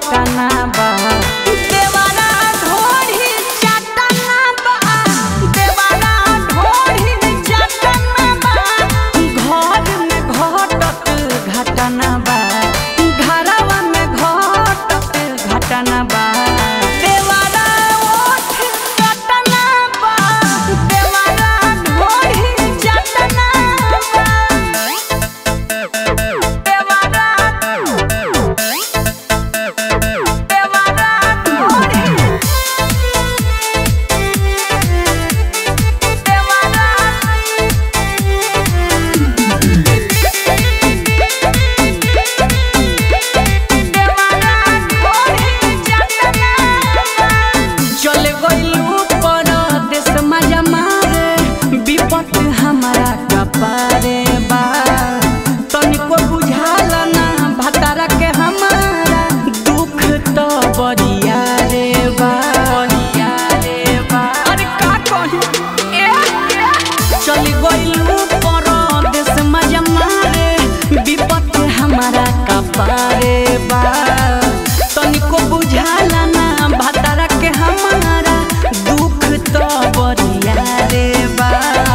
पटना बा देवारा ढोढ़ी चटना बा देवारा ढोढ़ी चटना बा घर में घटत घटना बा घरवा में घटत घटना बा देवारा ओठ चटना बा देवारा ढोढ़ी चटना बा देवारा देवारा ढोढ़ी चले गइलू परदेस मजा मारे विपत हमारा कपारे बा तनिको बुझाला ना भतारा के हमारा दुख तो बरिया रे बा बरिया रे बा अरे का कही ए चली गइलू परदेस मजा मारे विपत हमारा कपारे बा तनिको बुझाला ना भतारा के हमारा दुख तो बरिया रे बा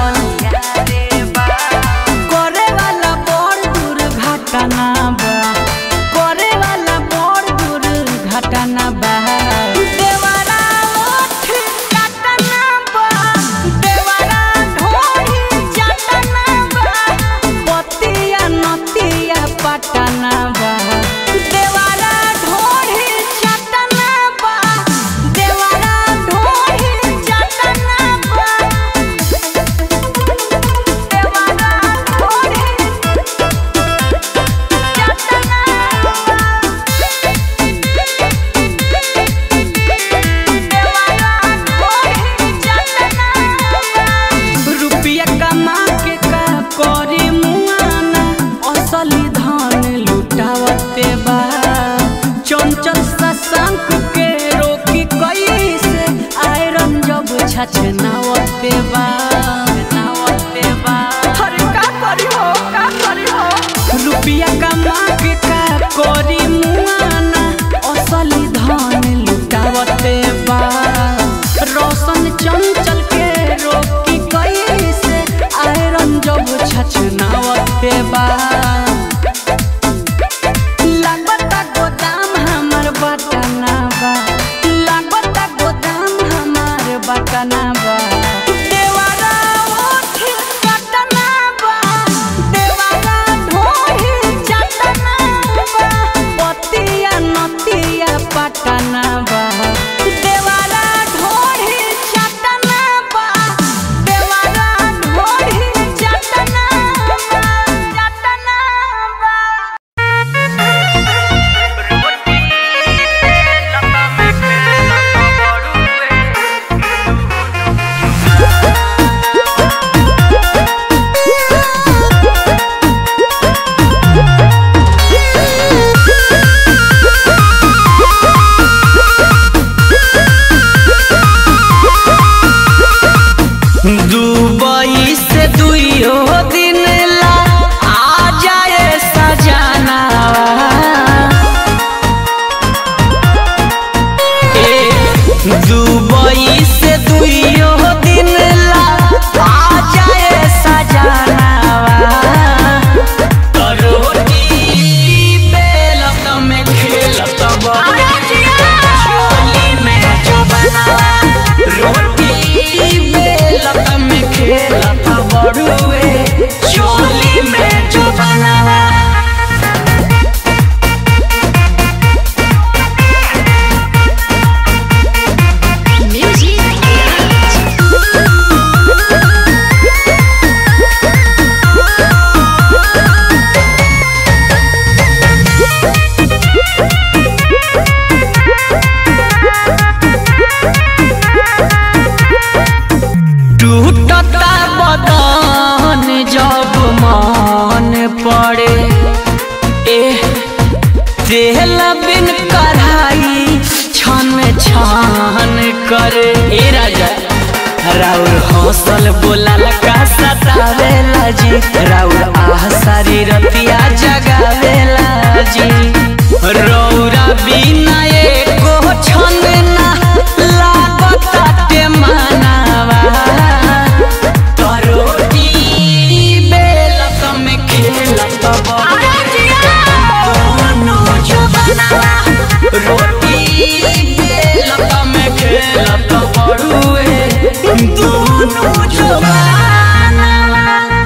करे वाला बड़ दुर्घटना बा करे वाला बड़ दुर्घटना बा देवारा ओठ चटना बा देवारा ढोढ़ी चटना बा पतिया नतिया पटना बा देवारा ढोढ़ी चटना बा देवारा ढोढ़ी चटना बा देवारा ढोढ़ी रुपया कमा के का करे मुआना असली धन लुटावते बा चंचल सशंक के रोकी कैसे आयरन जब छछनावते बा नावते बा अरे का करी हो का करी हो रुपया कमा के का करी मुआना असली धन लुटावते बा रोशन चंचल के रोकी कैसे आयरन जब छछनावते बा लागता गोदाम हमर बटना बा लागता गोदाम हमर बटना बा देवारा ओठ चटना बा देवारा ढोढ़ी चटना बा पतिया नतिया पटना बा देवारा ढोढ़ी चटना बा देवारा ढोढ़ी चटना बा चटना बा दुबई से दुइयो दिन ला आ जाए सजाना ए दुबई से दुइयो दिन ला आ जाए सजाना रोटी बेलत में खेलत छोली में जो बनावा रोटी बेलत में खेलत बड़ुए चोली में जो बनावा टूटता बदन जब मन पड़े ए तेल बिन कढ़ाई छन छान करे ए राजा राउर हौसल बोलाल का सतावेला जी राउर आह सारी रतिया जगावेला जी रौरा बिना रोटी बेलत में खेलत बड़ुए दुनु जवानवा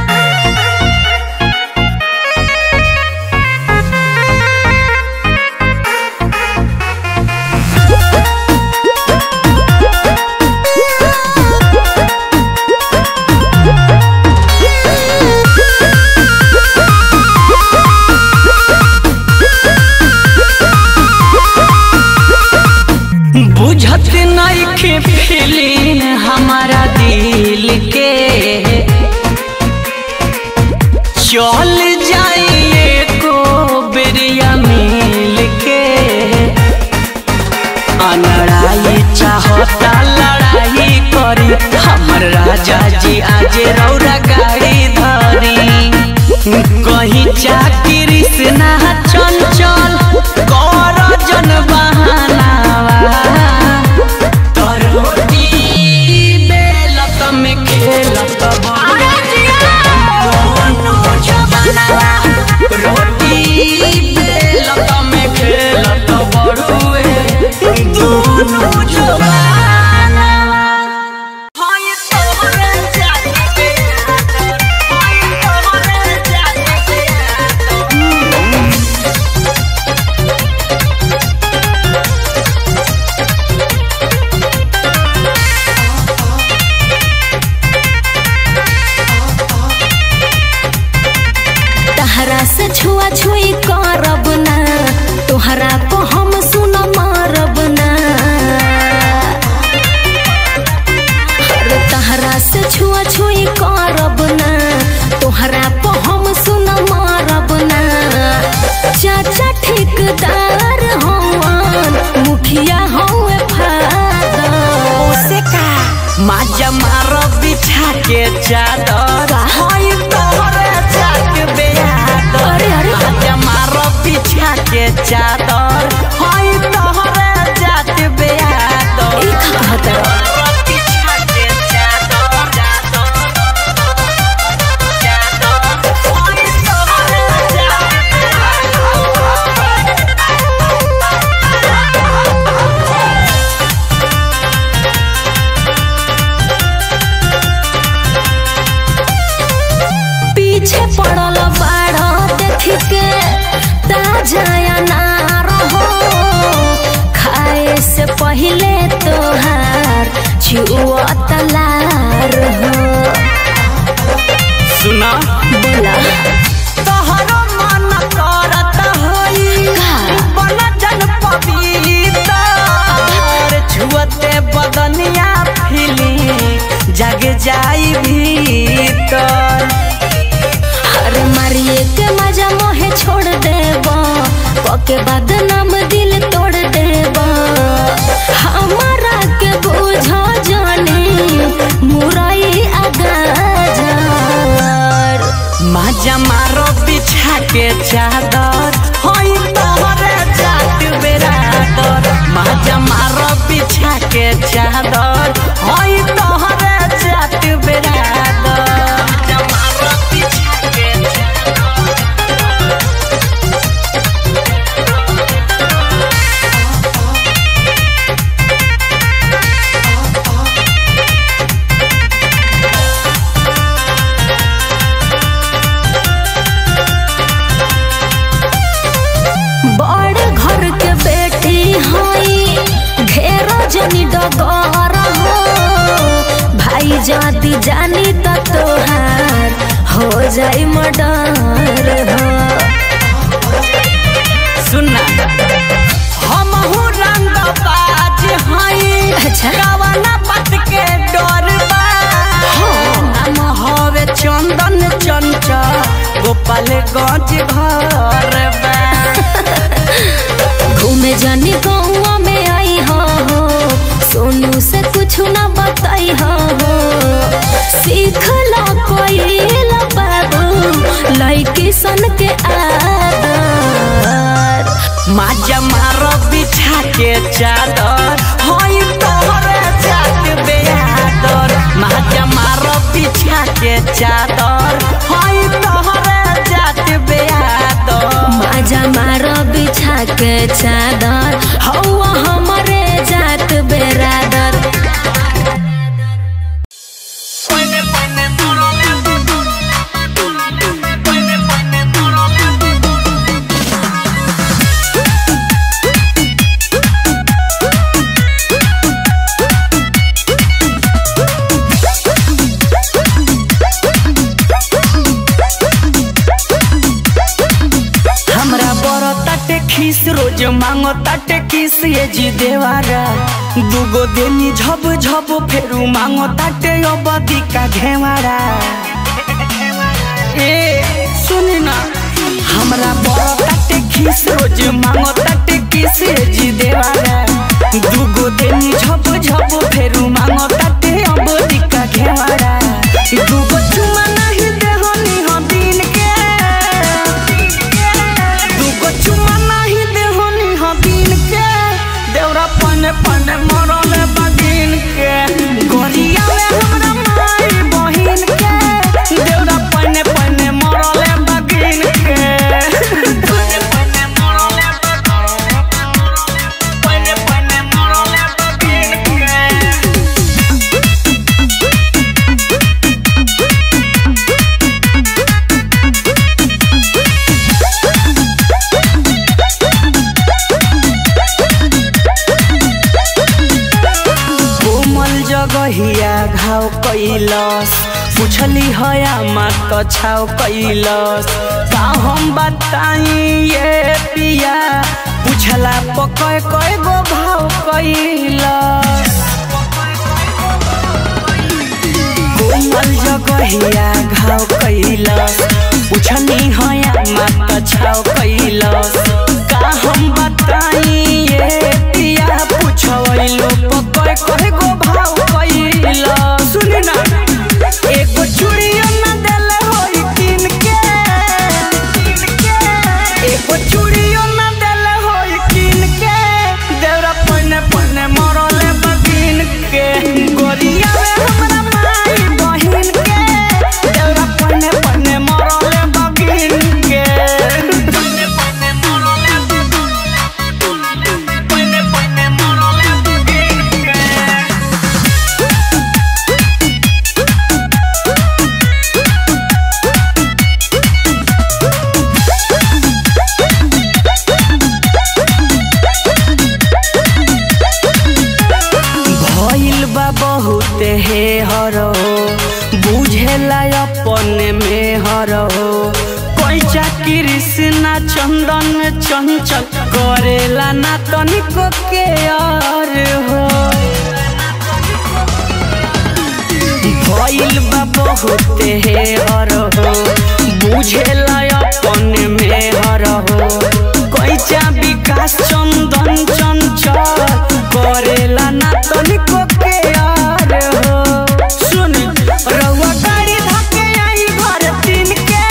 बुझत नइखे फीलिंग हमारा दिल के चल जाइए को बेरिया मिल के अनड़ाई चाहता लड़ाई करी हमर राजा जी आज रौरा गाड़ी धरी कहीं चाकरी से ना चंचल कर जन बहानावा तरोटी बेलत में खेलत दोनों जवानवा रोटी बेलत में खेलत बड़ुए दोनों जवानवा हाय तोहरे जाते हाय तोहरे जाते तहरा से छुआ छुई करब ना तोहरा को हम सुन मारब ना अरे तहरा से छुआ छुई करब ना तोहरा को हम सुन मारब ना चाचा ठेकेदार हवन मुखिया हवे फादर ओसे का माजा मारो बिछा के चादर का? हाय तोहरे जाके बेयादर अरे, अरे। माजा मारो बिछा के चादर हाय तोहरे जाके बेयादर ई का कहत है? मारो बिछा के चादर, चादर, चादर, हाय तोहरे जाके पीछे पड़ल बाड़ देख के ताजा अनार हो खाए से पहले तोहार छुआ तलार हो सुना बोला तोहरो मन करत होई का? बन जन पवित्र छुअते बदनिया फिली जग जाई भीतर हर मारिए के मजा मोहे छोड़ देब पके बाद नाम दिल तोड़ देब हमारा के बुझ जानी मुरई आगाजार माजा मारो बिछा के चादर होई तोहरे जात बेरादर माजा मारो बिछा के चादर होई तोहरे जात बेरादर माजा मारो बिछा के चादर बड़ घर के बेटी हई घेरा जनी डगर हो भाई जाति जानी त तोहार हो जाई मर्डर हो सुनना हमहू रंग बाज हई अच्छा। कवना बात के डर बा नाम हवे चंदन चंचल गोपालगंज घर बा घूमे जानी गौवा में आई हो सोनू से कुछ ना बताई हो सीख ला कोई ला बाबू लड़की सन के आदर माजा मारो बिछा के चादर हई तोहरे जात बेयादर माजा मारो बिछा के चादर हई तोहरे जात बेयादर माजा मारो बिछा के चादर हो ताटे किस ये जी देवारा दुगो देनी झब झब फेरू मांगो ताटे अबदी का घेवारा ए सुनी ना हमरा बड़ ताटे खीस रोज मांगो ताटे किस ये जी देवारा दुगो देनी झब झब फेरू मांगो ताटे अबदी का घेवारा दुगो चुमा नहीं देहनी हो दिन के दुगो चुमा नहीं देहनी हो दिन के देवरा पने पने मरले बगिन के गोरिया में हमरा माई बहिन के देवरा पने पने मरले बगिन के पने पने मरले पने पने मरले बगिन के कोमल जगहिया घाव कैलस पुछली हया मात छाव कैलस का हम बताई ये पिया पुछला पकय कय गो भाव कैलस कोमल जगहिया घाव कैलस पुछली हया मात छाव कैलस का हम बताई ये पिया पुछवैलो पकय कय गो भाव कैलस सुनी ना एगो चूड़ियो न देले होई किन के एगो चूड़ियो न देले होई किन के देवरा पने पने मरले बगिन के गोरिया में हमरा माई बहिन के देवरा पने पने मरले बगिन के पने पने मरले पने पने मरले बगिन के भइल बा बहुत हे हरो बुझेला अपने में हरो पैसा कृष्णा चंदन चंचल करेला ना तनिको के यार हो भइल बा बहुत हे हरो बुझेला अपने में हरो कैचा विकास चंदन चंचल करेला ना तनिको के यार हो सुन रउआ गाड़ी धके आई घर तीन के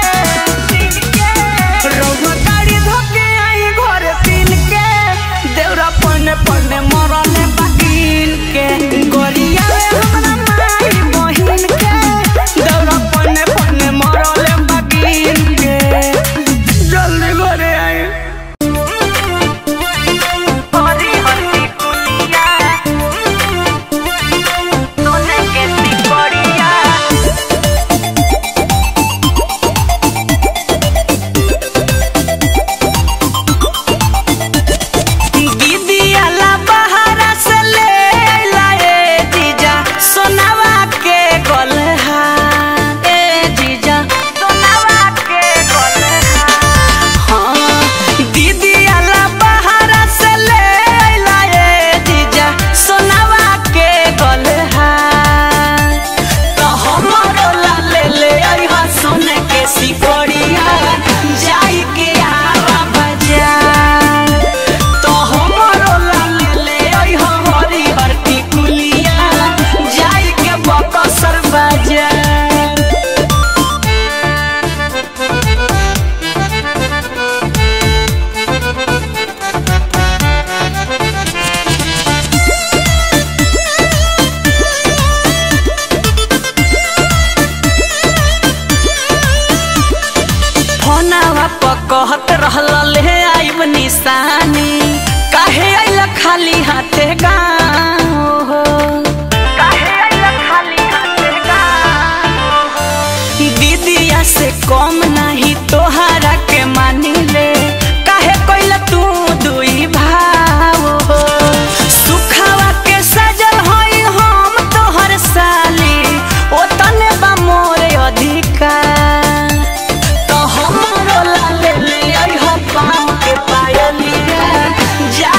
रउआ गाड़ी धके आई घर तीन के देवरा पने पने मरले बगिन के गोरिया में हमरा माई बहिन के देवरा पने पने मरले बगिन के जल्दी घरे आई हरी हरी कुलिया सोने के सिकड़िया दीदियाला बहारा से ले लाए जीजा सोनावा के गलहा ए जीजा सोनावा के गलहा हाँ दीदियाला बहारा से ले लाए जीजा सोनावा के गलहा तो हमरो ला ले ले आई हा सोने के सिकड़िया जाई के आवा बाजार तो हमरो लाल ले आई हो हरी हरती कुलिया जाई के बकसर बाजार फोनावा पर कहत रहल ले आइब निशानी काहे आइल खाली हाथे गाँव हो काहे आइल खाली हाथे गाँव दीदिया से कम नहीं तोहरा के मानी ले काहे कोइला तू दुई भाव हो सुखावा के सजल होई हम तोहर साली ओ तने बा मोरे अधिकार तो हमरो ला ले ले आई हो पाँव के पायलिया जा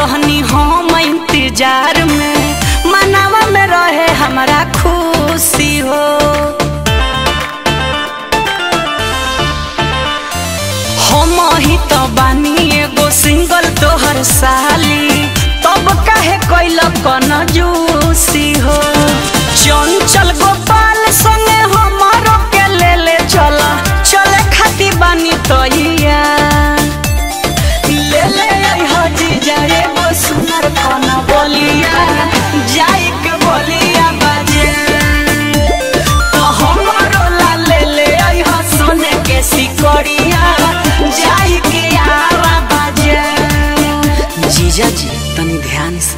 रहनी हम इंतजार में मनावा में रहे हमारा खुशी हो हम ही तो बानी एगो सिंगल तोहर साली तब काहे कैल कन जूसी हो चंचल गोपाल संगे हमारो के ले ले चल चले खाती बानी तैया ले ले हो जीजा एगो सुनर कन बोलिया जाई के बोलिया बाजे तो हमरो ला ले ले आई हो सोने के सिकड़िया जाई के आवा बाजे जीजा जी तनी ध्यान से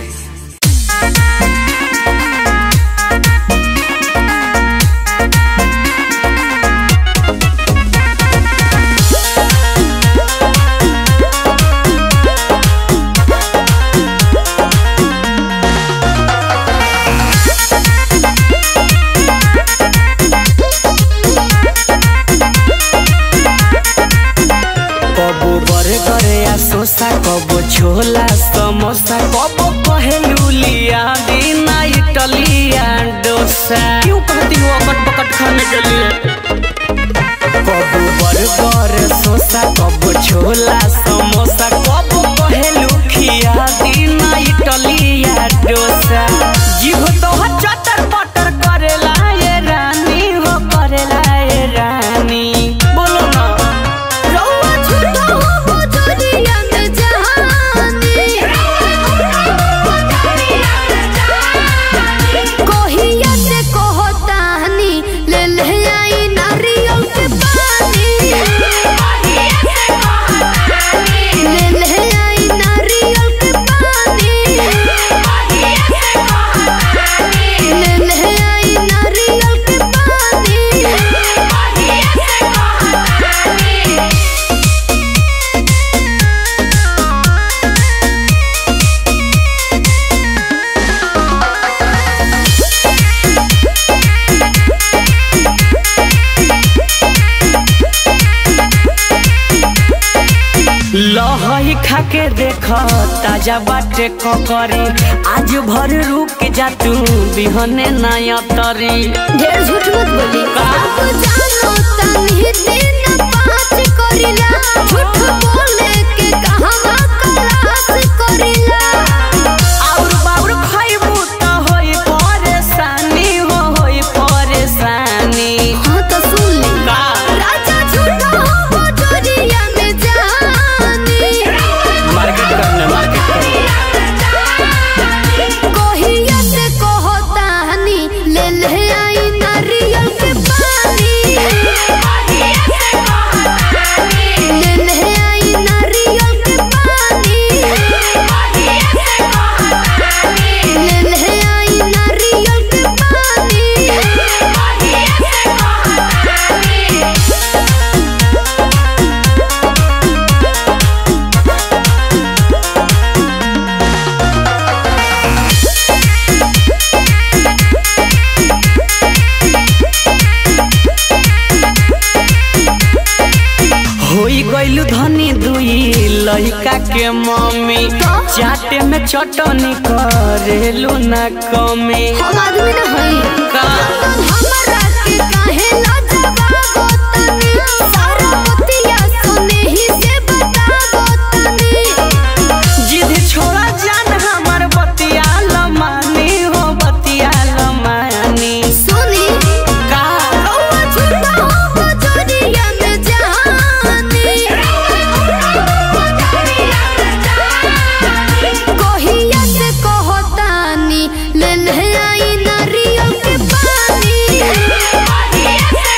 कबो बर्गर या सोसा कबो छोला समोसा कबो कहेलू लिया बिना इटलिया डोसा क्यों कहती हो अकट पकट खाने के लिए कबो बर्गर सोसा कबो छोला समोसा कबो कहेलू खिया बिना इटलिया डोसा जीव तो चटर पटर करेला ये रानी हो करेला ये रानी बोलो ना रौआ झूठा हो जोरिया में जहानी कोहिया से कहतानी ले ले आई नारियल के पानी ले ले आई नारियल के पानी ले ले आई नारियल के पानी लहई खाके देख ताजा बाटे ककरी आज भर रुक जा तू बिहने नया तरी ढेर झूठ मत बोली सब जानो तनी दिन पाँच करिला झूठ बोले के कहवा कलास करिला और बाउर खइबू त होई परेशानी हो होई परेशानी हाँ तो सुन ले का राजा झूठा हो जोरिया में जानी मार्केट करने मार्केट करने कोहिया से कहतानी ले ले आई नारियल के पानी ले ले आई नारियल के पानी ले ले आई नारियल के पानी होई गइलू धनी दुई लइका के मम्मी चाटे में चटनी करेलू ना कमी हम आदमी न हई का हमरा के काहे लाजवाब तनी सारा बतिया सुने ही से बताबो तनी जिद छोड़ा जान हमर बतिया लमानी हो बतिया लमानी सुनी का रौआ झूठा हो जोरिया में जानी कोहिया से कहतानी ले ले आई नारियल के पानी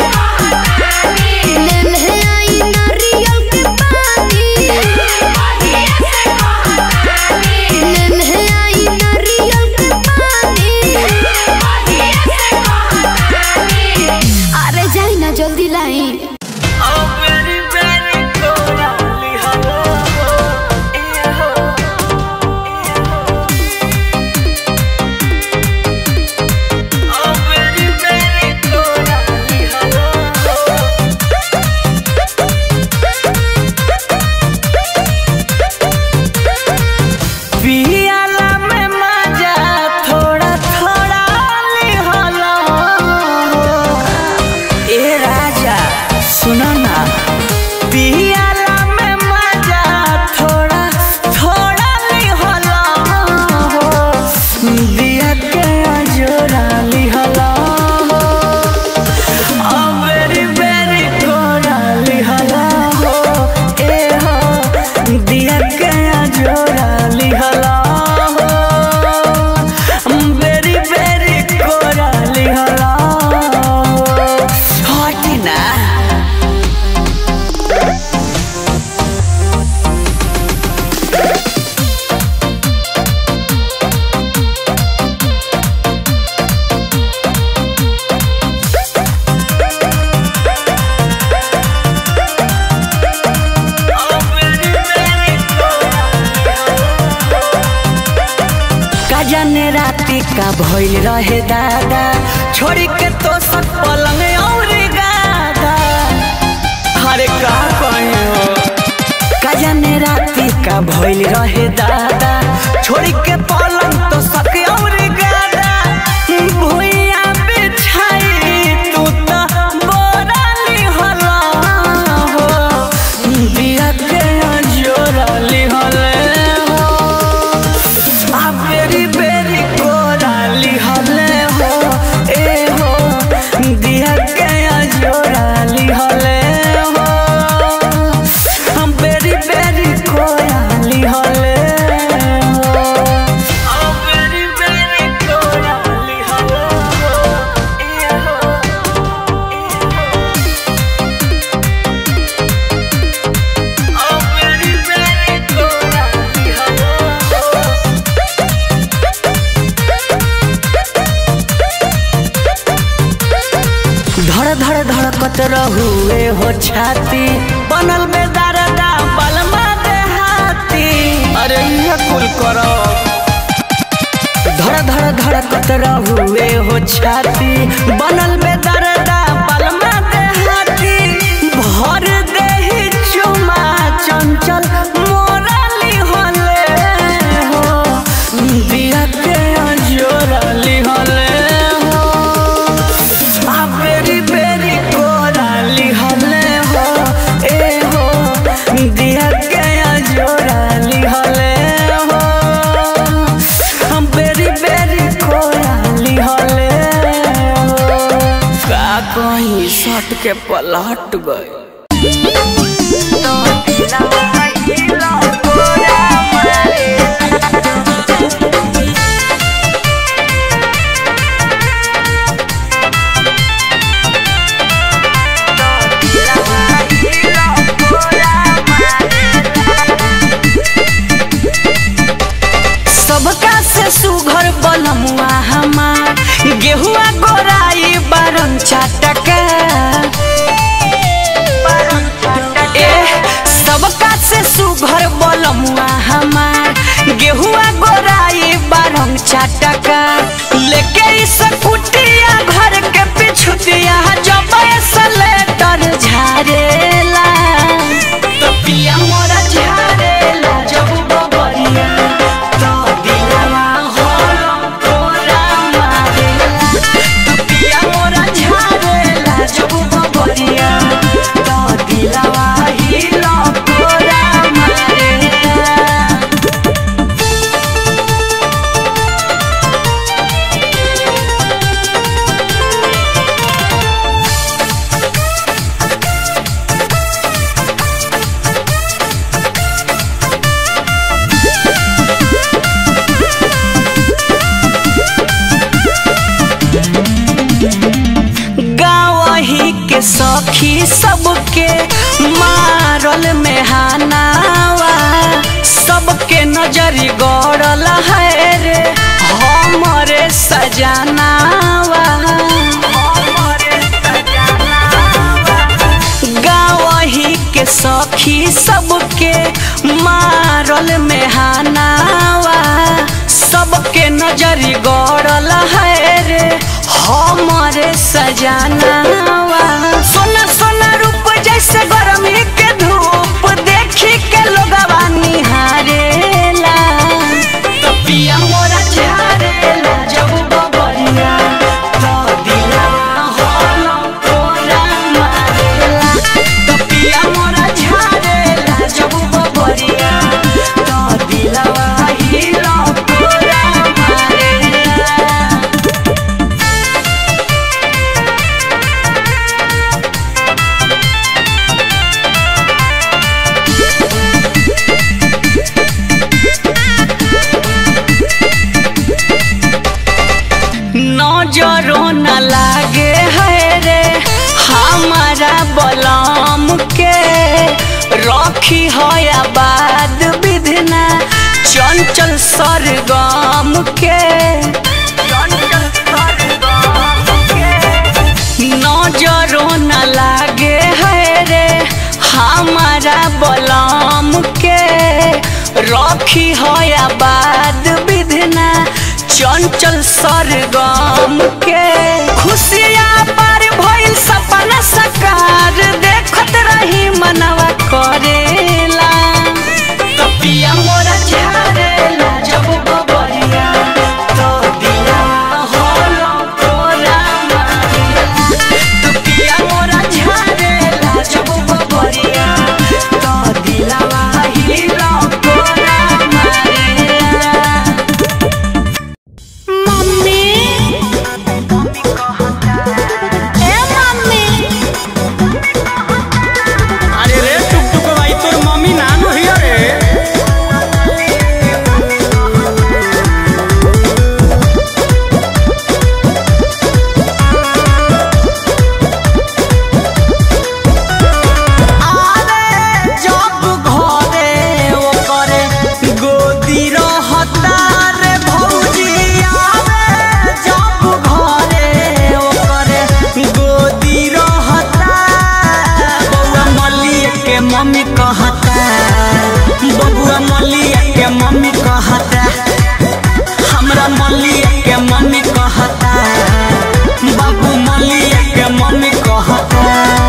जाने राती का भइल रहे दादा छोड़ी के तो सब पलंग और गादा अरे का कहे हो का जाने राती का भइल रहे दादा छोड़ी के पलंग तो सब और गादा भुइया बिछाई तू तो बोराली हला हो बिया के जोराली हले हो आ बेरी बेरी कोराली हले हो ए हो दिया के जोराली हले हो हम बेरी बेरी कोराली हले हो आ बेरी बेरी कोराली हले हो ए हो आ बेरी बेरी कोराली हले हो धड़ धड़ धड़कत रहुए हो छाती बनल में दरदा बलमा देहाती अरे ये कुल करो धड़ धड़ धड़कत रहुए हो छाती बनल में दरदा बलमा देहाती भर देही चुमा चंचल मोराली होले हो बिया के जोराली होले हो आ बेरी बेरी कोराली हले हो ए हो दिया गया जोराली हले हो हम बेरी बेरी कोराली हले हो का कहीं सट के पलट गए सबका से सुघर बलमुआ हमार गेहुआ गोराई बारन चाटका ए सबका से सुघर बलमुआ हमार गेहुआ गोराई बारन चाटका लेके इस कुटिया घर के पिछुतिया जब सलेटर झारेला तो पिया मोरा झारेला जब बबरिया तो दिलवा होला तोरा मारेला तो पिया मोरा झारेला जब बबरिया तो दिलवा हिला तोरा मारेला गावही के सखी सबके मारल में हानावा सबके नजरी गड़ल है रे हमरे सजनावा गावही के सखी सबके मारल में हानावा सबके नजरी गड़ल है रे हमरे सजनावा सोना सोना रूप जैसे गरमी के धूप देखी के लोगवा निहारेला तो पिया मोरा झारेला जब बबरिया तो दिलवा होला तोरा मारेला तो पिया मोरा झारेला जब बबरिया तो दिलवा हिला तोरा मारेला नजरो न लागे है रे हमारा बलम के रखी है बाद विधना चंचल सरगम के नजरो न लागे है रे हमारा बलम के रखी है बाद विधना चंचल सरगम के खुशियाँ पर भइल सपना सकार देखत रही मनवा करेला तपिया मोरा झारेला जब बबरिया तो दिया होलो तोरा मारिया तपिया मोरा झारेला जब बबरिया तो दिलावा हिलो तोरा मारिया मम्मी ए मम्मी अरे रे टुक टुक भाई तोर मम्मी नानो हिया रे आरे जब घरे ओकरे गोदी रहता रे भौजी आरे जब घरे ओकरे गोदी रहता बउआ मलिया के मम्मी कहता बबुआ मलिया के मम्मी कहता हमरा मलिया के मम्मी कहता बाबू मलिया के मम्मी कहता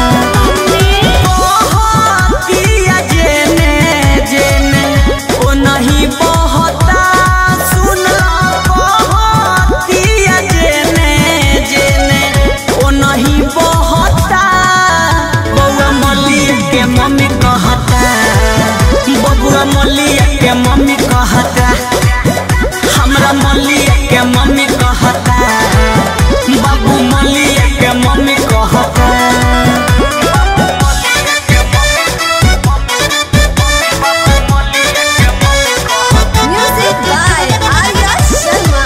बहतिया जेने जेने ओ नहीं बहता सुनला बहतिया जेने जेने ओ नहीं बहता बउआ मलिया के मम्मी कहता बबुआ मलिया के मम्मी कहता हमरा मलिया के मम्मी कहता बाबू मलिया के मम्मी कहता म्यूजिक बाय आर्या शर्मा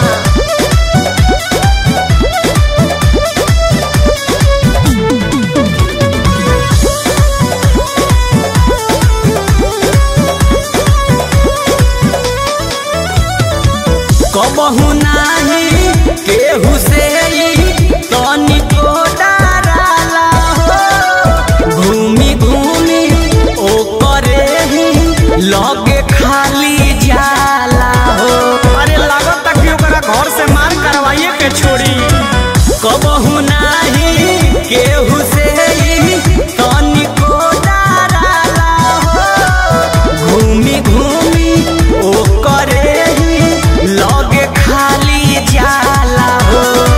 कबहू नाही केहू से तनिको डराला हो घूमी घूमी ओ करे ही लगे खाली जाला हो अरे लागत कि ओकरा घर से मार करवाइए के छोड़ी कबहू नाही केहू से तनिको डराला हो घूमी घूमी ओ करे ही लगे खाली जाला हो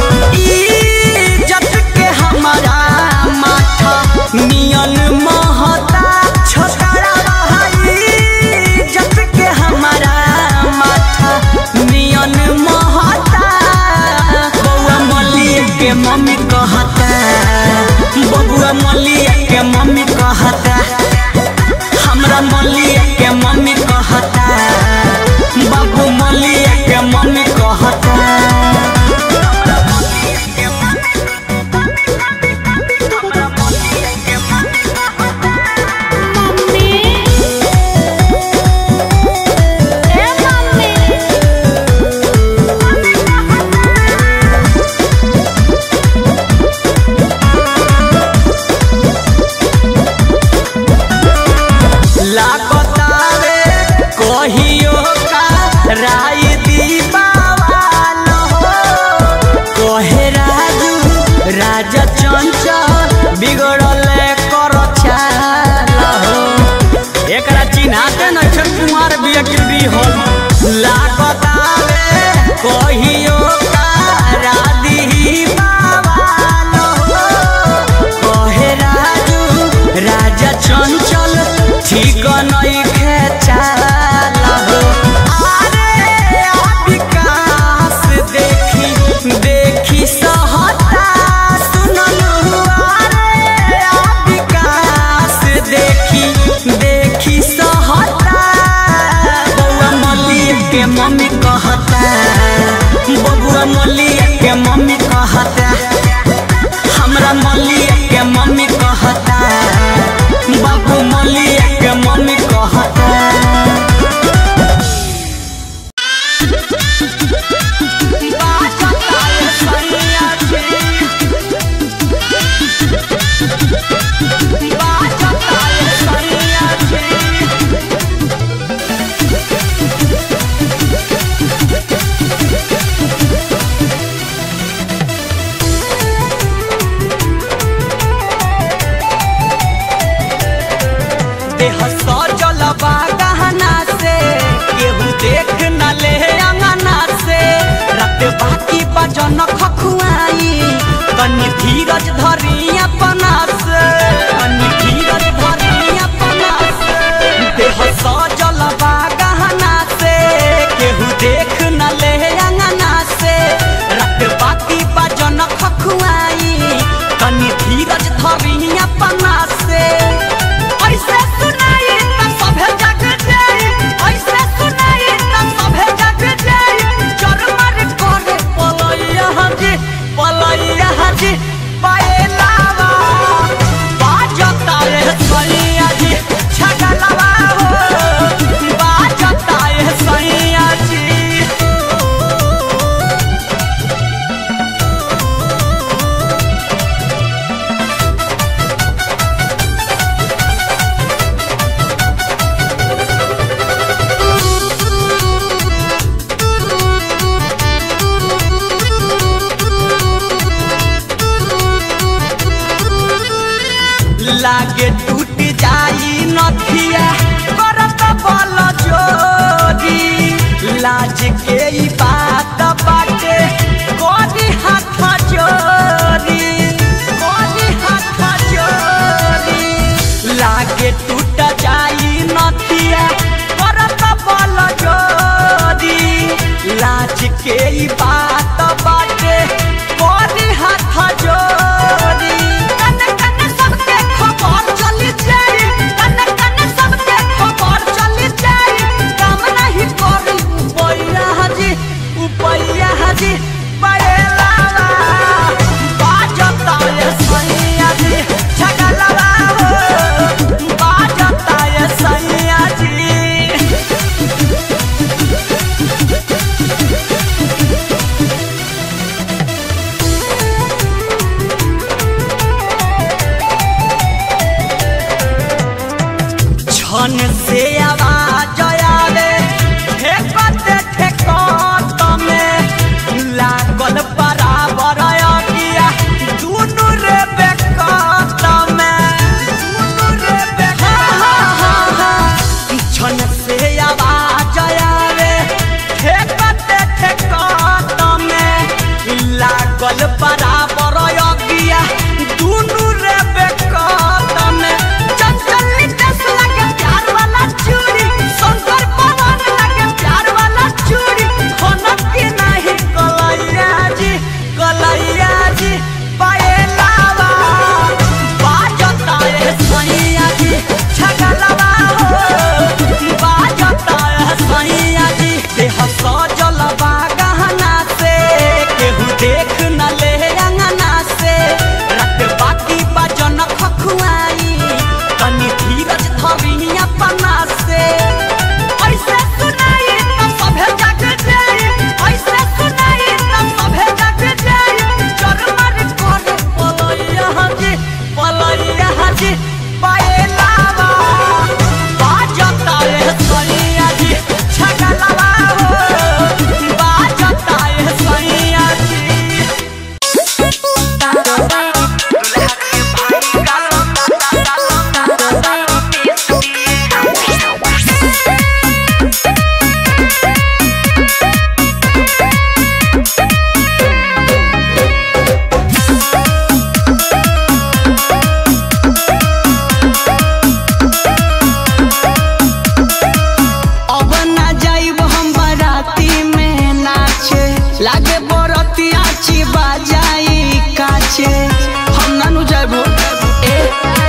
इज्जत के हमारा माथा नियन महता छोकरा भाई इज्जत के हमारा माथा नियन महता बउआ मलिया के मम्मी कहता बबुआ मलिया के मम्मी कहता हमरा मलिया के मम्मी कहता बाबू मलिया के मम्मी कहता मम्मी ए मम्मी लागतावे कहियो का राय दीपावाल हो कहे राजू राजा चंचल बिगड़ल कर चाल हो एकरा चिन्हाते नक्षर कुमार बियकिर हल लागतावे कहियो का राधी बावाल हो कहे राजू राजा चंचल ठीक नहीं खेचाल हो अरे आ विकास देखी देखी सहता सुनलू अरे आ विकास देखी देखी सहता बउआ मलिया के मम्मी कहता बबुआ मलिया के मम्मी कहता हमरा मलिया के मम्मी कहता बाबू मलिया के मम्मी कहता मम्मी केहू देख न ले अंगना से रट बाकी बजन खखुआई तनी धीरज धरी अपना से ऐसे सुनाई त सभे जग जाई ऐसे सुनाई त सभे जग जाई चरमर करे पलैया हजी पलैया हजी पाएलावा बाजता रे सैया जी छगलवा हो बाजता रे सैया जी लागे टूट जाई नथिया करत बल जोरी लाज के ई बात बाटे कोनी हाथ जोरी कोनी हाथ जोरी लागे टूट जाई नथिया करत बल जोरी लाज के ई बात बाटे कोनी हाथ जोरी कन कन सबके खबर चली जाई कन कन सबके खबर चली जाई काम नहीं करी उपैया हाजी उपैया हाजी बड़े लाला बाजता ये सैया जी छगलवा हो बाजता ये सैया जी छन से आवाज आवे ठेकते ठेकत में लागल बराबर अगिया दुनु रे बेकत में दुनु रे बेकत छन से आवाज आवे ठेकते ठेकत में लागल बराबर अगिया दुनु रे बेकत में चंचल नितेश लगे प्यार वाला चूड़ी शंकर पवन लगे प्यार वाला चूड़ी खनक के नहीं कलैया जी कलैया जी पाए लावा बाजता है सैया जी छगलवा हो बाजता है सैया जी देह सजल बा गहना से केहू देख न ले अंगना से रट बाकी बजन खखुआई तनी धीरज धरी अपना से ऐसे सुनाई त सभे जग जाई ऐसे सुनाई त सभे जग जाई चरमर करे पलैया हजी पलैया हजी पाए लावा बाजता रे सैया जी छगलवा हो बाजता रे सैया जी अब ना जाइब हम बाराती में नाचे लागे बरतिया ची बाजाई काचे हम नानू जाइबो ए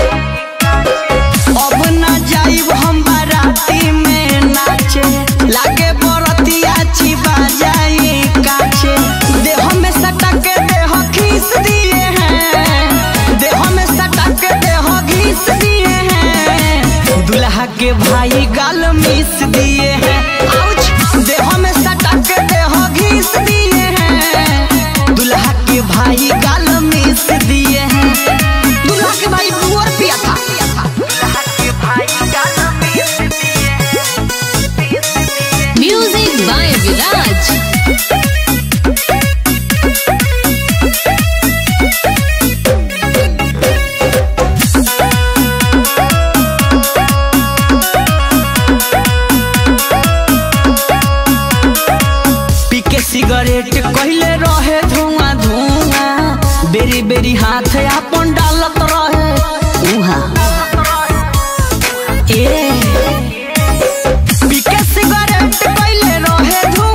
अब ना जाइब हम बाराती में नाचे लागे बरतिया ची बाजाई काचे देह में सटा के देह खींच दिए हैं देह में सटा के देह घीस दिए हैं दुल्हा के भाई गाल मिस दिए हैं आउच देह में सटा के देह घीस दिए हैं दुल्हा के भाई गाल मिस दिए हैं दुल्हा के भाई बुअर पिया था दुल्हा के भाई गाल मिस दिए म्यूजिक बाय विराज पी के सिगरेट कहले रहे धुआं धुआं बेरी बेरी हाथ अपन डालत रहे उहाँ ए पी के सिगरेट कहले रहे धुआं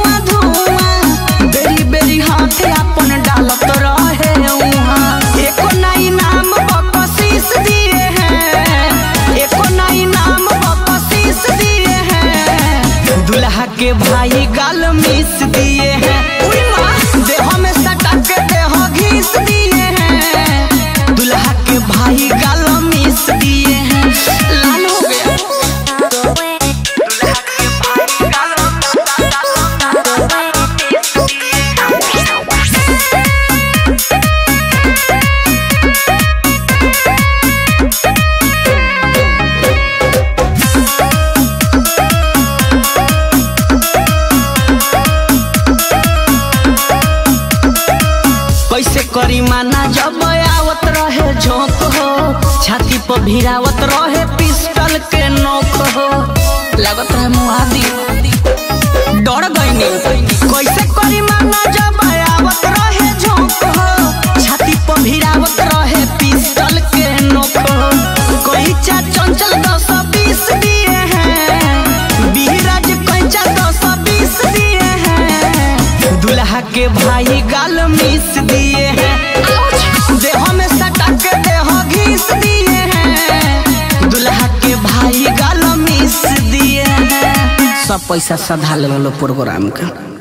मिस दिए हैं उई माँ देह में सटा के देह घिस दिए हैं दुल्हा के भाई गाल मिस दिए हैं लाल हो गया दुल्हा के भाई गाल कैसे करी माना जब आवत रहे झोंक हो छाती पर भिरावत रहे पिस्टल के नोक हो लागत रहे मुहादी डर गईनी कैसे करी माना जब आवत रहे झोंक हो छाती पर भिरावत रहे पिस्टल के नोक हो कोई चा चंचल दस बीस दिए हैं बीराज कैचा दस बीस दिए हैं दुल्हा के भाई गाल मिस दिए हैं देह में सटा के देह घिस दिए हैं दुल्हा के भाई गाल मिस दिए हैं सब पैसा सधा ले लो प्रोग्राम का